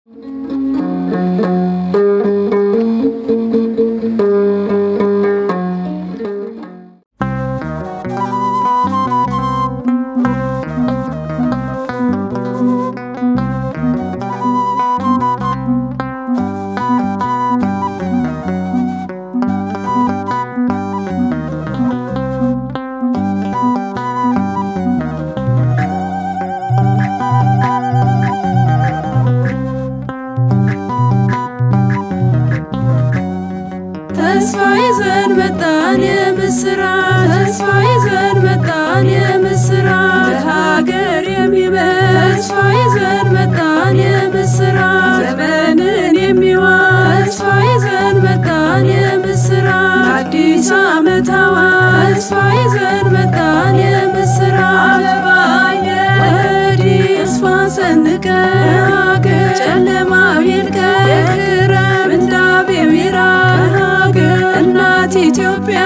ተስፋ ይዘን መጣን የምስራች ተስፋ ይዘን መጣን የምስራች ለሀገር የሚበጅ ተስፋ ይዘን መጣን የምስራች ዘመንን የሚዋጅ ተስፋ ይዘን መጣን የምስራች አዲስ ዓመት አዋጅ ተስፋ ይዘን መጣን የምስራች አበባየ ተስፋ ሰንቀን ሀገር ጨለማው ይልቀቅ የክረም እንዳቤው ይራቅ እናት ኢትዮጵያ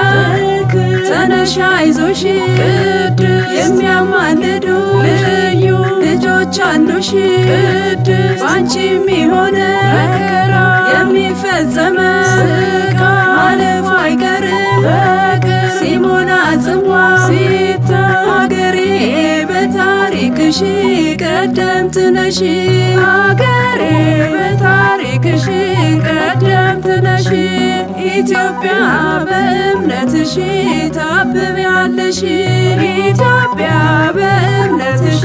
ተነሻ አይዞሽ ቅድስ የሚያማልዱ ልዩ ልጆች አሉሽ ቅድስ ባንቺ የሚሆነ መከራ የሚፈጸመ ስቃ ማለፉ አይቀርም በቅር ሲሞላ ጽዋ ሲታ ሀገሬ በታሪክሽ ቀደምት ነሽ ሀገሬ በታሪክሽ ቀደምት ነሽ ኢትዮጵያ በእምነትሽ ታብቢያለሽ ኢትዮጵያ በእምነትሽ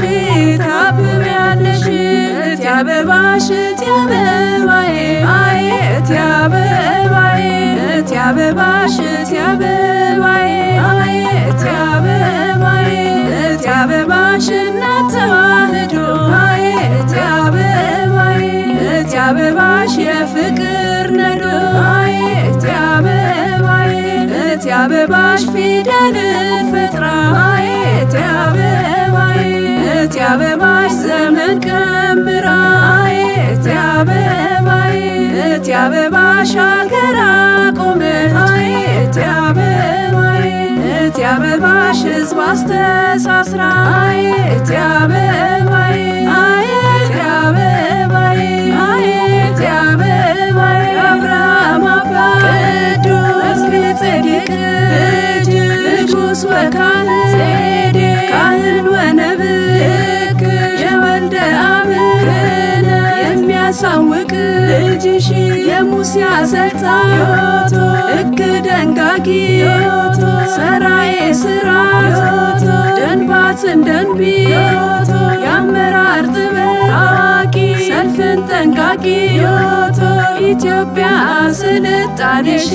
ታብቢያለሽ እቴ አበባሽ እቴ አበባዬ አዬ እቴ አበባዬ እቴ አበባሽ እቴ አበባዬ አዬ እቴ አበባዬ እቴ አበባሽ እናት ተዋህዶ አዬ እቴ አበባዬ እቴ አበባሽ የፍቅር ነዶ አዬ እቴ አበባዬ እቴ አበባሽ ፊደል ፈጥራ አዬ እቴ አበባዬ እቴ አበባሽ ዘመን ቀምራ አዬ እቴ አበባዬ እቴ አበባሽ አገር አቆመች አዬ እቴ አበባዬ እቴ አበባሽ ሕዝብ አስተሳስራ አዬ እቴ አበባዬ አዬ እቴ አበባዬ አዬ እቴ አበባዬ አብርሃም አባት ቅዱስ ጼዴቅ ልጅ ንጉሥ ወካህን ጼዴቅ ካህን ወነብክ የወልደ አብ ክህነት የሚያሳውቅ ልጅሽ የሙሴ አሰልጣኝ ዮቶ ሕግ ደንጋጊ ዮቶ ሰራዬ ስራት ዮቶ ደንባትን ደንቢ ዮቶ የአመራር ጥበብ አዋቂ ሰልፍን ጠንቃቂ ዮቶ ኢትዮጵያ ስልጣኔሽ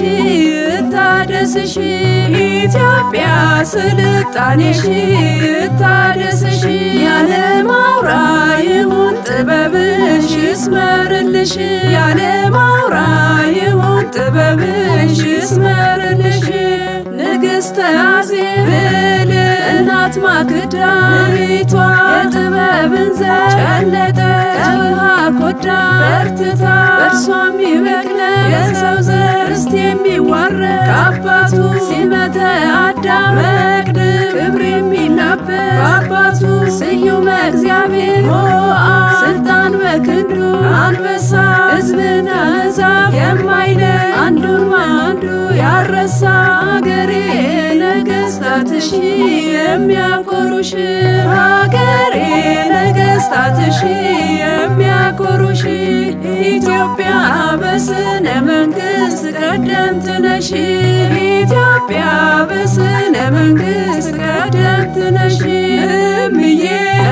እታደስሽ ኢትዮጵያ ስልጣኔሽ እታደስሽ ያለ ማውራ ይሁን ጥበብሽ ይስመርልሽ ያለ ማውራ ይሁን ጥበብሽ ይስመርልሽ ንግሥተ አዜብ ብል እናት ማክዳ ቤቷ የጥበብን ዘር ጨለጠ ከውሃ ኮዳ በርትታ በእርሷ የሚበቅለ የሰው ዘር ርስት የሚዋረድ ከአባቱ ሲመተ አዳም መቅድ ክብር የሚላበት በአባቱ ስዩመ እግዚአብሔር ሞአ ስልጣን በክንዱ አንበሳ ሕዝብን አሕዛብ የማይለይ አንዱን አንዱ ያረሳ አገሬ ነገሥታትሽ የሚያኮሩሽ ሀገሬ ነገሥታትሽ የሚያኮሩሽ ኢትዮጵያ በስነ መንግሥት ቀደምት ነሽ ኢትዮጵያ በስነ መንግሥት ቀደምት ነሽ እምዬ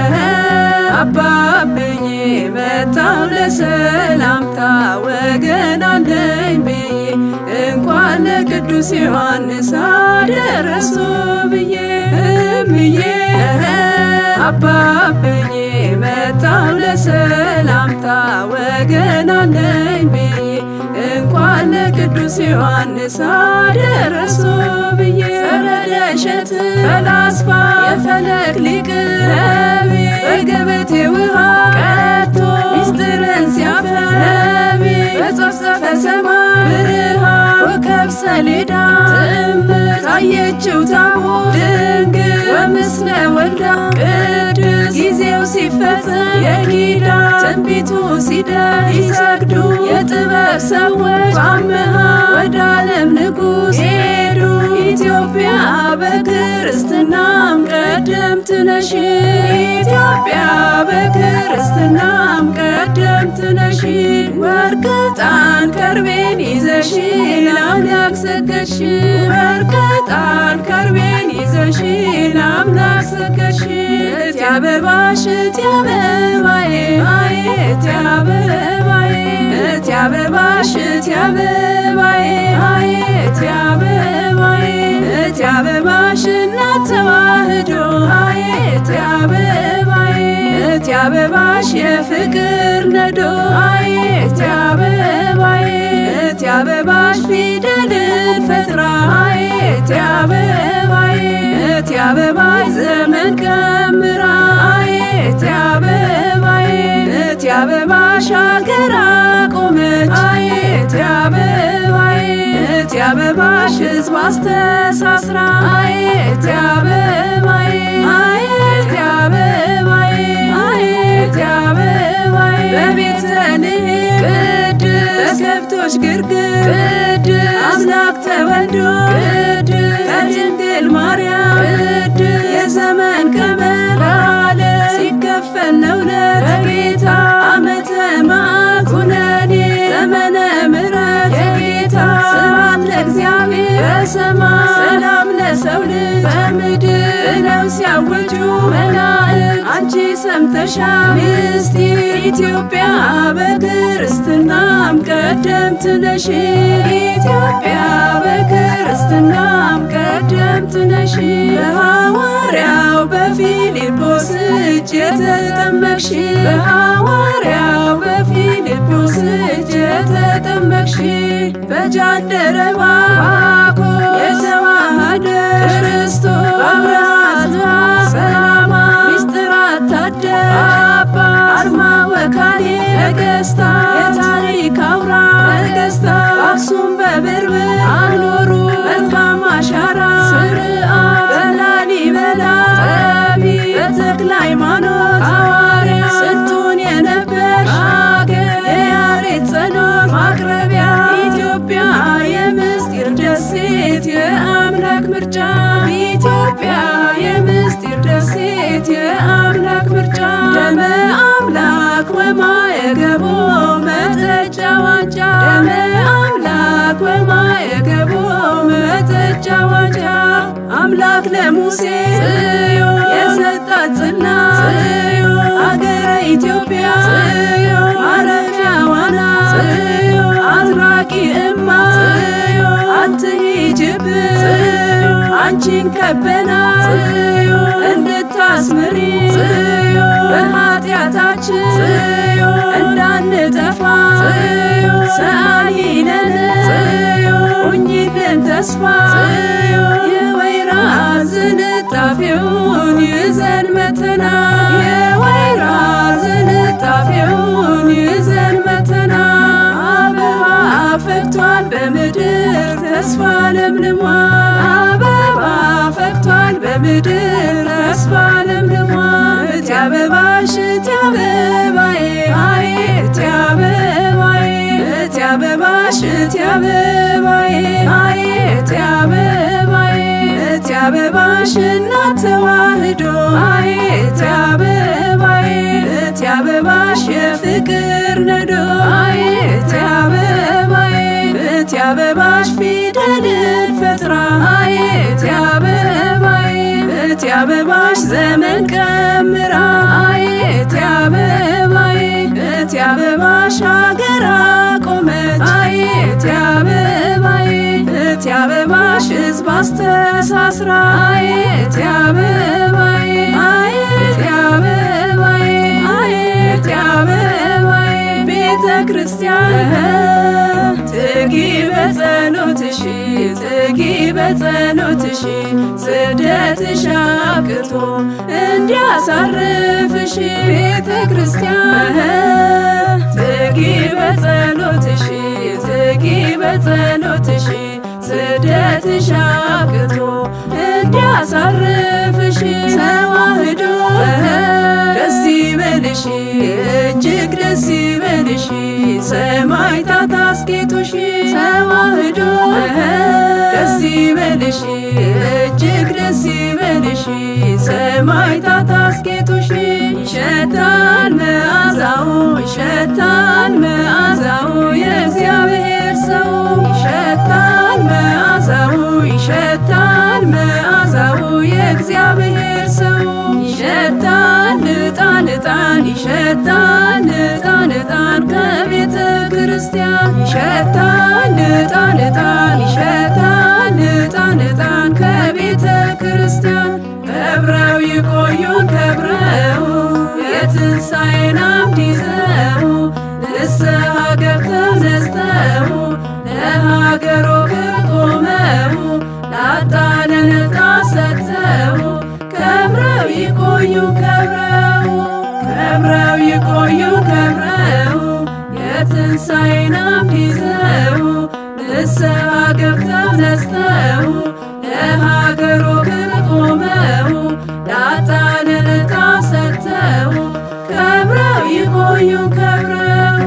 አባብዬ መጣው ለሰላምታ ወገን አለኝ ብዬ እንኳን ለቅዱስ ዮሐንስ አደረሱ ብዬ እምዬ አባብዬ መጣው ለሰላምታ ወገን አለኝ ብዬ እንኳን ለቅዱስ ዮሐንስ አደረሱ ብዬ ፈረደሸት ፈላስፋ የፈለግ ሊቅ ነቢይ በገበቴ ውሃ ቀድቶ ሚስጥርን ሲያፈር ነቢይ በጸፍጸፈ ሰማይ ብርሃን ኮከብ በጥበብ ሰሌዳ ትምህርት ታየችው ታቦት ድንግል ወምስለ ወልዳ ቅዱስ ጊዜው ሲፈጸም የኪዳን ትንቢቱ ሲደርስ ይሰግዱ የጥበብ ሰዎች በአምሃ ወደ ዓለም ንጉሥ ሄዱ ኢትዮጵያ በክርስትናም ቀደምት ነሽ ኢትዮጵያ በክርስትናም ቀደምት ነሽ ወርቅ ዕጣን ከርቤን ይዘሽ ለአምላክ ሰገድሽ ወርቅ ዕጣን ከርቤን ይዘሽ ለአምላክ ሰገድሽ እቴ አበባሽ እቴ አበባዬ አዬ እቴ አበባዬ እቴ አበባሽ እቴ አበባዬ አዬ እቴ አበባዬ እቴ አበባሽ እናት ተዋህዶ አዬ እቴ አበባዬ እቴ አበባሽ የፍቅር ነዶ አዬ እቴ አበባዬ እቴ አበባሽ ፊደልን ፈጥራ አዬ እቴ አበባዬ እቴ አበባሽ ዘመን ቀምራ አዬ እቴ አበባዬ እቴ አበባሽ አገር አቆመች አዬ እቴ አበባዬ እቴ አበባሽ ሕዝብ አስተሳስራ አዬ እቴ አበባዬ አዬ እቴ አበባዬ አዬ እቴ አበባዬ በቤተልሔም ቅድስ በከብቶች ግርግር ቅድስ አምላክ ተወልዶ ቅድስ ከድንግል ማርያም ቅድስ የዘመን ቀመር ባለ ሲከፈል ለሁለት በጌታ ዓመተ መዓት ኩነኔ ዘመነ ምሕረት የጌታ ስብሐት ለእግዚአብሔር በሰማይ ሰላም ለሰው ልጅ በምድር ብለው ሲያውጁ መላእክት አንቺ ሰምተሻል ምስጢር ኢትዮጵያ በክርስትናም ቀደምት ነሽ ኢትዮጵያ በክርስትናም ቀደምት ነሽ በሐዋርያው በፊልጶስ እጅ የተጠመቅሽ በሐዋርያው በፊልጶስ እጅ የተጠመቅሽ በጃንደረባ ባኮ የተዋሃደ ክርስቶስ በአብርሃት ሰላማ ሚስጥራት ታደር አባ አርማ ወካሌ ነገስታ የታሪክ አውራ ነገስታ በአክሱም በብርብር አኖሩ መልካም አሻራ ስርዓት በላሊበላ ጠቢ በተክለ ሃይማኖት ሐዋርያ ስልጡን የነበር አገር የያሬድ ጸሎት ማቅረቢያ ኢትዮጵያ የምስጢር ደሴት የአምላክ ምርጫ ኢትዮጵያ የምስጢር ደሴት የአምላክ ምርጫ ደመ አምላክ ወማየገቦ መጠጫ ዋንጫ ደመ አምላክ ወማየገቦ መጠጫ ዋንጫ አምላክ ለሙሴ ጽዮን የሰጣት ጽላት ጽዮን አገረ ኢትዮጵያ ጽዮን ማረፊያ ዋና ጽዮን አትራቂ እማ ጽዮን አትሂጅብን ጽዮን አንቺን ከበና ጽዮን እንድታስምሪ ጽዮን በኃጢአታችን ጽዮን እንዳንጠፋ ጽዮን ሰአሊነን ጽዮን ሁኚልን ተስፋ ጽዮን የወይራ ዝንጣፊውን ይዘን መተና የወይራ ዝንጣፊውን ይዘን መተና አበባ ፈክቷል በምድር ተስፋ ለምልሟል አበባ ፈክቷል በምድር ተስፋ ለምልሟል እቴ አበባሽ እቴ አበባዬ አዬ እቴ አበባዬ እቴ አበባሽ እቴ አበባዬ አዬ እቴ አበባዬ እቴ አበባሽ እናት ተዋህዶ አዬ እቴ አበባዬ እቴ አበባሽ የፍቅር ነዶ አዬ እቴ አበባዬ እቴ አበባሽ ፊደልን ፈጥራ አዬ እቴ አበባዬ እቴ አበባሽ ዘመን ቀምራ አዬ እቴ አበባዬ እቴ አበባሽ አገር አቆመች አዬ እቴ አበባዬ እቴ አበባሽ ሕዝብ አስተሳስራ አዬ እቴ አበባዬ አዬ እቴ አበባዬ አዬ እቴ አበባዬ ቤተ ክርስቲያን ትጊ በጸሎትሽ ትጊ በጸሎትሽ ስደትሽ አብቅቶ እንዲያሳርፍሽ ቤተ ክርስቲያን ትጊ በጸሎትሽ ትጊ በጸሎትሽ ስደትሽ አብቅቶ እንዲያሳርፍሽ ተዋህዶ ደስ ይበልሽ እጅግ ደስ ይበልሽ ሰማዕታት አስጌጡሽ ተዋህዶ ደስ ይበልሽ እጅግ ደስ ይበልሽ ሰማዕታት አስጌጡሽ ይሸታል መዓዛው ይሸታል መዓዛው የእግዚአብሔር ሰው ይሸታል መዓዛው ይሸታል መዓዛው የእግዚአብሔር ሰው ይሸታል ዕጣን ዕጣን ይሸታል ዕጣን ዕጣን ከቤተ ክርስቲያን ይሸታል ዕጣን ዕጣን ይሸታል ዕጣን ዕጣን ከቤተ ክርስቲያን ከብረው ይቆዩን ከብረው የትንሣኤን አምድ ይዘው ንስሐ ገብተው ነጽተው ለሀገሮ ክብር ቆመው ላጣ ለነጣ ሰጥተው ከብረው ይቆዩ ከብረው ከብረው ይቆዩ ከብረው የትንሣኤን አምድ ይዘው ንስሐ ገብተው ነጽተው ለሀገሮ ክብር ቆመው ላጣ ለነጣ ሰጥተው ከብረው ይቆዩ ከብረው